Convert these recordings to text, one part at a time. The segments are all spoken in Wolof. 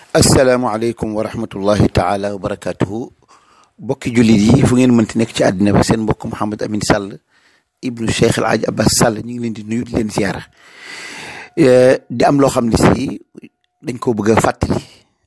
asalaamaaleykum wa rahmatullahi taala wa barakaatuhu bokki jullit yi fu ngeen mënti nekk ci àddina ba seen mbokk Mouhamed Amine Sall ibnu Cheikh El Hadj Abbas Sall ñu ngi leen di nuyu di leen ziara di am loo xam ne si dañ koo bëgg a fàttali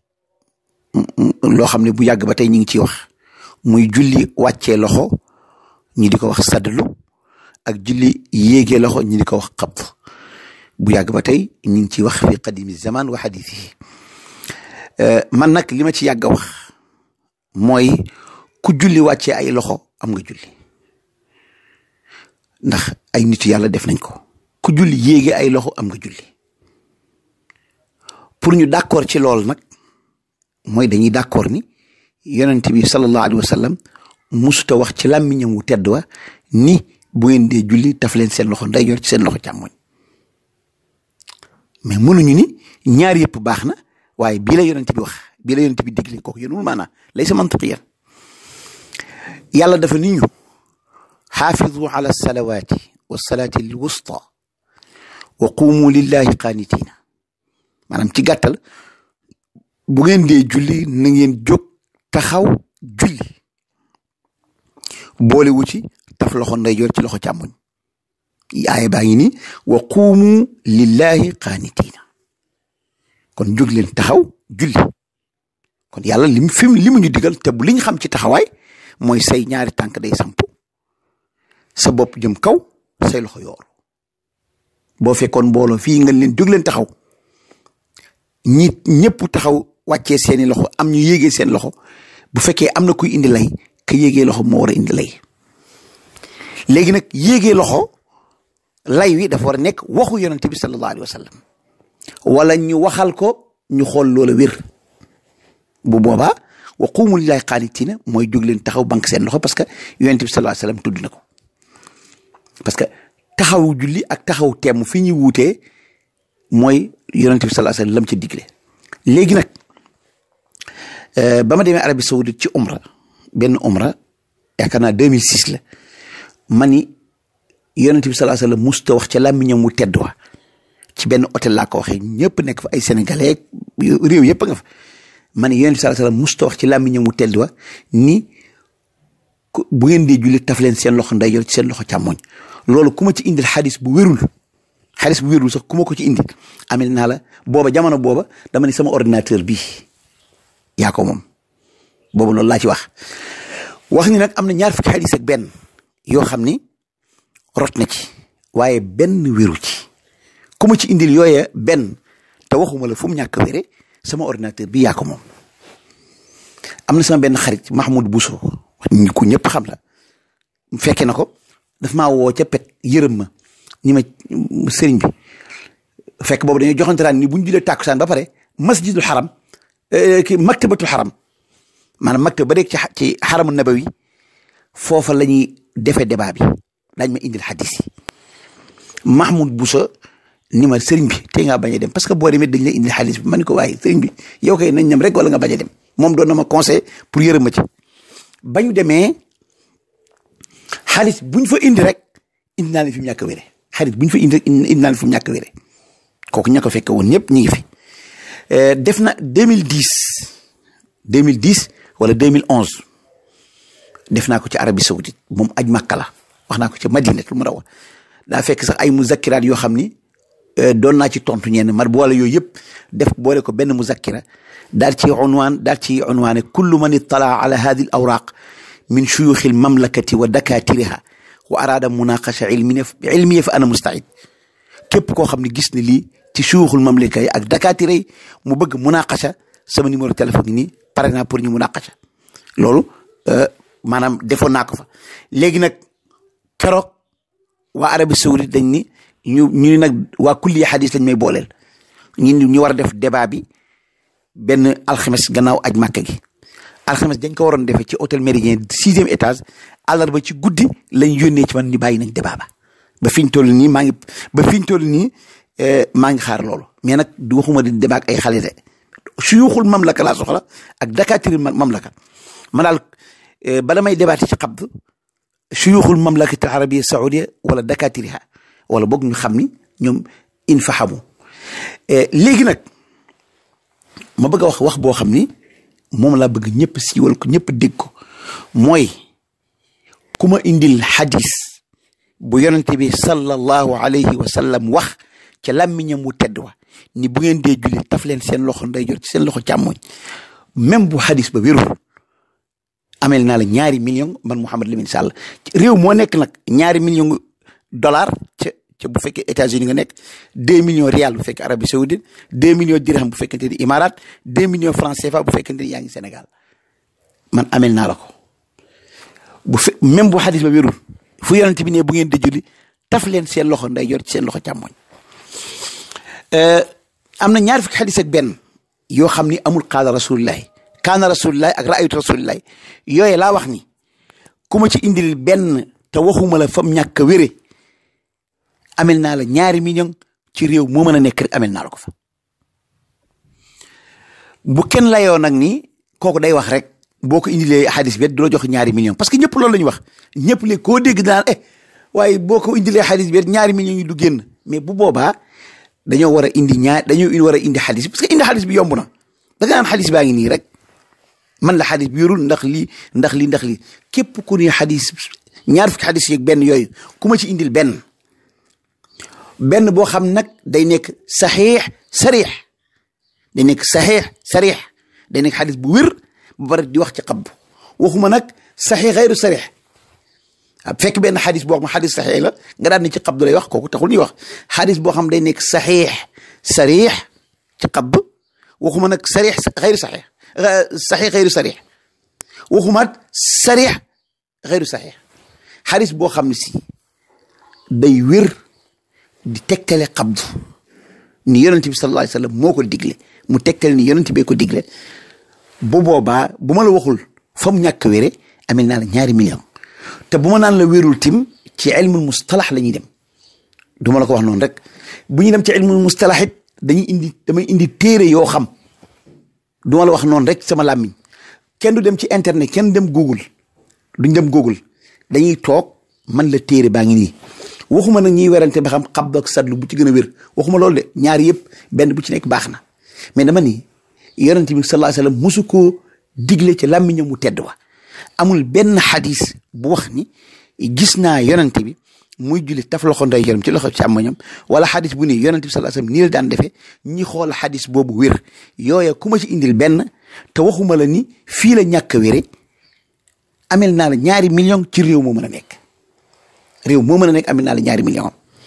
loo xam ne bu yàgg ba tey ñu ngi ciy wax muy julli wàccee loxo ñi di ko wax sadlu ak julli yéegee loxo ñi di ko wax xabd bu yàgg ba tey ñu ngi ciy wax fi qadimi zaman wa xadiisi man nag li ma ci yàgg a wax mooy ku julli wàccee ay loxo am nga julli ndax ay nitu yàlla def nañ ko ku julli yéege ay loxo am nga julli pour ñu d'accord ci loolu nag mooy dañuy d'accord ni yonent bi sallallahu alayhi wa sallam musuta wax ci làmmiñam wu tedd wa ni bu ngeen dee julli taf leen seen loxo ndeyjoor ci seen loxo càmmoñ mais mënuñu ni ñaar yëpp baax na waaye bii la yonent bi wax bii la yonent bi digle kooku yéenul maanaa lay sa mantiqiyan yàlla dafa nit ñu xaafidu ala salawaati wa salaati al wusta wa qumu lillahi qaanitina maanaam ci gàttal bu ngeen dee julli na ngeen jóg taxaw julli boole wu ci taf loxo ndeyjoor ci loxo càmmoñ aaya baa ngi ni wa qumu lillahi qaanitina kon jóg leen taxaw julli kon yàlla lim fi li mu ñu digal te bu li ñu xam ci taxawaay mooy say ñaari tànk day samp sa bopp jëm kaw say loxo yoor boo fekkoon mbooloo fii nga leen jóg leen taxaw ñi ñëpp taxaw wàccee seeni loxo am ñu yéegee seen loxo bu fekkee am na kuy indi lay ka yéegee loxo moo war a indi lay léegi nag yéegee loxo lay wi dafa war a nekk waxu yonente bi sallallahu alayhi wa sallam wala ñu waxal ko ñu xool loola wér bu boobaa wa quumu lillahi qaanitina mooy jóg leen taxaw banque seen loxo parce que yonent bi sallallahu alayhi wasallam tudd na ko parce que taxawu julli ak taxaw temm fi ñuy wuutee mooy yonent bi sallallahu alayhi wasallam lam ci digle léegi nag ba ma demee Arabie Saoudite ci umra benn umra yaakaar naa 2006 la ma ni yonent bi sallallahu alayhi wasallam musta wax ca làmmiñam mu tedd wa ci benn hôtel laa ko waxee ñëpp nekk fa ay sénégalais réew yëpp nga fa ma ne yonent bi sallallahu alayhi wasallam musta wax ci làmmiñam mu tedd wa ni bu ngeen dee julli taf leen seen loxo ndeyjoor ci seen loxo càmmoñ loolu ku ma ci indil xadis bu wérul xadis bu wérul sax ku ma ko ci indil amel naa la booba jamono booba dama ni sama ordinateur bii yaa ko moom booba loolu laa ci wax wax ni nag am na ñaar fukki xadis ak benn yoo xam ni rot na ci waaye benn wéru ci ku ma ci indil yooye benn te waxuma la fu mu ñàkk wére sama ordinateur bi yaa ko moom am na sama benn xarit Mahmoud Bousso ku ñëpp xam la fekke na ko daf maa woo ca pet yërëm ma ni ma sëriñ bi fekk boobu dañuy joxante raan ni bu ñu julee tàkkusaan ba pare masjidul xaram ki maktabatul xaram maanaam maktab ba rek ci ci xaramu nabawi foofa la ñuy defee débat bi dañ ma indil xadis yi Mahmoud Bousso ni ma sëriñ bi tey ngaa bañ a dem parce que boo demee dañ lay indi xaalis bi ma ne ko waaye sëriñ bi yow kay nañ ñam rek wala nga bañ a dem moom doon na ma conseil pour yërëm ma ci ba ñu demee xaalis buñ fa indi rek indi naa leen fi mu ñàkk a wére xaalis buñ fa indi rek indi naa leen fi mu ñàkk a wére kooku ña ko fekke woon ñëpp ñu ngi fi def na 2010 2010 wala 2011 def naa ko ci Arabie Saoudite moom aj Makka la wax naa ko ci Madinatul Munawwara daa fekk sax ay muzakkiraat yoo xam ni doon naa ci tontu ñenn mar boole yooyu yëpp def boole ko benn muzakkira daal ci unwaan daal ci unwaane kullu man ittala ala hadi al awraq min shuyuxi al mamlakati wa dakatiriha wa arada munaqasha ilmiya ilmiya fa ana mustaid képp koo xam ne gis ne lii ci shuyuxul mamlaka yi ak dakatira yi mu bëgg munaqasha sama numéro téléphone yi nii pare naa pour ñu munaqasha loolu maanaam defoon naa ko fa léegi nag keroog waa Arabie Saoudite dañ ni ñu ñu ni nag waa kulli xadis lañ may booleel ñu ñu war a def débat bi benn alxames gannaaw aj màkk gi alxames dañ ko waroon defee ci hôtel Méridien sixième étage àllarba ci guddi lañ yónnee ci man ni bàyyi nañ débat ba ba fi ñu toll nii maa ngi ba fi ñu toll nii maa ngi xaar loolu mais nag du waxuma di débat ak ay xale de suyuxul mamlaka laa soxla ak dakatiri mamlaka ma daal bala may débatté ci xabd suyuxul mamlakati al arabia saudia wala dakatiriha wala boog ñu xam ni ñoom in fahamu léegi nag ma bëgg a wax wax boo xam ni moom laa bëgg ñëpp siiwal ko ñëpp dégg ko mooy ku ma indil xadis bu yonente bi sallallahu alayhi wa sallam wax ca làmmiñam mu tedd wa ni bu ngeen dee julli taf leen seen loxo ndeyjoor ci seen loxo càmmoñ même bu xadis ba wérul amel naa la ñaari million man Mouhamed Lamine Sall réew moo nekk nag ñaari million dollar ca ca bu fekkee États-Unis nga nekk deux millions rial bu fekkee Arabie Saoudite deux millions dirham bu fekkente ni Imarat deux millions francs CFA bu fekkente ni yaa ngi Sénégal man amel naa la ko bu fe même bu xadis ba wérul fu yonent bi ne bu ngeen di julli taf leen seen loxo ndeyjoor ci seen loxo càmmoñ am na ñaar fukki xadis ak benn yoo xam ni amul qaala rasulillahi kaana rasulillahi ak raaytu rasulillahi yooyu laa wax ni ku ma ci indil benn te waxuma la fam ñàkk a wére amel naa la ñaari million ci réew moo mën a nekk rek amel naa la ko fa bu kenn layoo nag ni kooku day wax rek boo ko indilee xadis bi du la jox ñaari million parce que ñëpp loolu la ñu wax ñëpp léegi koo dégg daan eh waaye boo ko indilee xadis bi ñaari millions yi du génn mais bu boobaa dañoo war a indi ñaar dañoo war a indi xadis parce que indi xadis bi yomb na da nga naan xadis baa ngi nii rek man la xadis bi yorul ndax lii ndax lii ndax lii képp ku ne xadis ñaar fukki xadis yeeg benn yooyu ku ma ci indil benn benn boo xam nag day nekk saxiix sarix day nekk saxiix sarix day nekk xadis bu wér ba pare di wax ci xab waxuma nag saxiix xayru sarix fekk benn xadis boo xam xadis saxiix la nga daan ne ci xab du lay wax kooku taxul ñuy wax xadis boo xam day nekk saxiix sarix ci xab waxuma nag sarix xayru saxiix saxiix xayru sarix waxumaat sarix xayru saxiix xadis boo xam ne si day wér di tegtale xabdu ni yonent bi sallallahu alayhi wa sallam moo ko digle mu tegtale ni yonent bee ko digle bu boobaa bu ma la waxul fa mu ñàkk wére amel naa la ñaari million te bu ma naan la wérul tim ci ilmul mustalax la ñuy dem du ma la ko wax noonu rek bu ñuy dem ci ilmul mustalax it dañuy indi damay indi téere yoo xam du ma la wax noonu rek sama làmmiñ kenn du dem ci internet kenn dem google duñ dem google dañuy toog man la téere baa ngi nii waxuma nag ñuy werante ba xam xab ak sadlu bu ci gën a wér waxuma loolu de ñaar yëpp benn bu ci nekk baax na mais dama ni yonent bi sallallahu alayhi wasallam musu koo digle ci làmmiñam mu tedd wa amul benn xadis bu wax ni gis naa yonent bi muy julli taf loxo nday yoram ci loxo càmmoñam wala xadis bu ni yonent bi sallallahu alayhi wasallam nii la daan defee ñi xool xadis boobu wér yooya ku ma ci indil benn te waxuma la ni fii la ñàkk a wére amel naa la ñaari million ci réew moo mën a nekk réew moo mën a nekk amel naa la ñaari million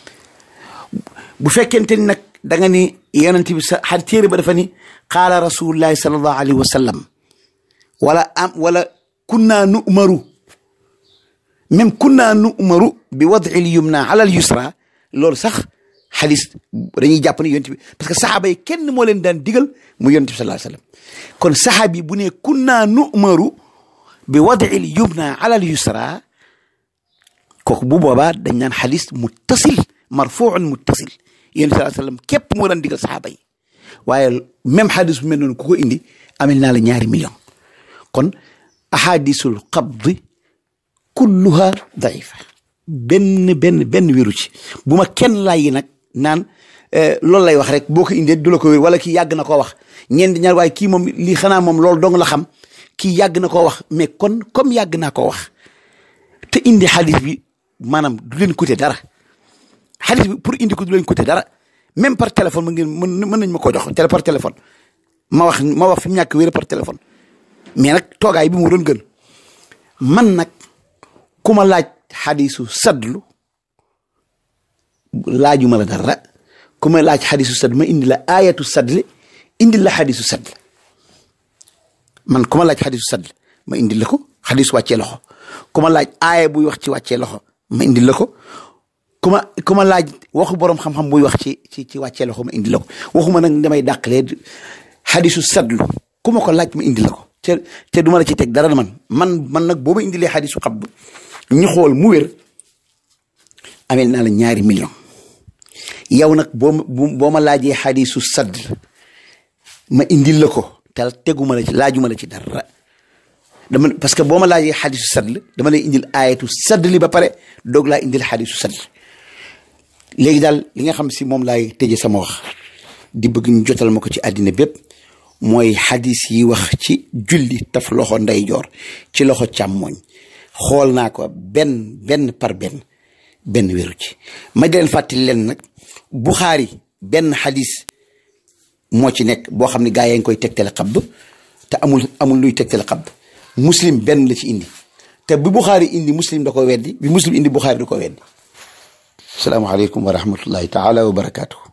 bu fekkente ni nag da nga ni yonent bi sa xar téere ba dafa ni qaala rasulullahi sallallahu alayhi wa sallam wala am wala kunna nu umaru même kunna nu umaru bi wad'il yumna ala al yusra loolu sax xadis dañuy jàpp ne yonent bi parce que saxaaba yi kenn moo leen daan digal mu yonent bi sallallahu alayhi wa sallam kon saxaabi bu ne kunna nu umaru bi wad'il yumna ala al yusra kooku bu boobaa dañ naan xadis muttasil marfuun muttasil yonent sallallahu alayhi wa sallam képp moo daan digal saxaaba yi waaye même xadis bu mel noonu ku ko indi amel naa la ñaari million kon ahadisul qabdi kulluha daifa benn benn benn wéru ci bu ma kenn laay nag naan loolu lay wax rek boo ko indee du la ko wér wala kii yàgg na koo wax ñeen di ñaar waaye kii moom lii xanaa moom loolu dong la xam kii yàgg na koo wax mais kon comme yàgg naa koo wax te indi xadis bi maanaam du leen coûter dara xadis bi pour indi ko du leen coûter dara même par téléphone ma ngeen mën mën nañ ma koo jox télé par téléphone ma wax ma wax fi mu ñàkk wér par téléphone mais nag toogaay bi mu doon gën man nag ku ma laaj xadisu sadlu laajuma la dara ku ma laaj xadisu sadlu ma indi la ayatu sadli indi la xadisu sadl man ku ma laaj xadisu sadl ma indi la ko xadis wàccee loxo ku ma laaj aaya buy wax ci wàccee loxo ma indi la ko ku ma ku ma laaj waxu borom xam-xam buy wax ci ci ci wàccee loxo ma indi la ko waxuma nag damay dàqalee xadisu sadlu ku ma ko laaj ma indi la ko te te du ma la ci teg dara man man man nag boo ma indilee xadisu xab ñu xool mu wér amel naa la ñaari million yow nag boo ma boo ma laajee xadisu sadl ma indil la ko te teguma la ci laajuma la ci dara dama parce que boo ma laajee xadisu sadl dama lay indil ayatu sadli ba pare doog laa indil xadisu sadl léegi daal li nga xam si moom laay tëje sama wax di bëgg ñu jotal ma ko ci àddina bépp mooy xadis yi wax ci julli taf loxo ndeyjoor ci loxo càmmooñ xool naa ko benn benn par benn benn wéru ci ma di leen fàttali leen nag Buxaari benn xadis moo ci nekk boo xam ne gaa yaa ngi koy tegtale xabd te amul amul luy tegtale xabd muslim benn la ci indi te bi Buxaari indi muslim da ko weddi bi muslim indi Buxaari da ko weddi salaamaaleykum wa rahmatullahi taala wa barakaatu.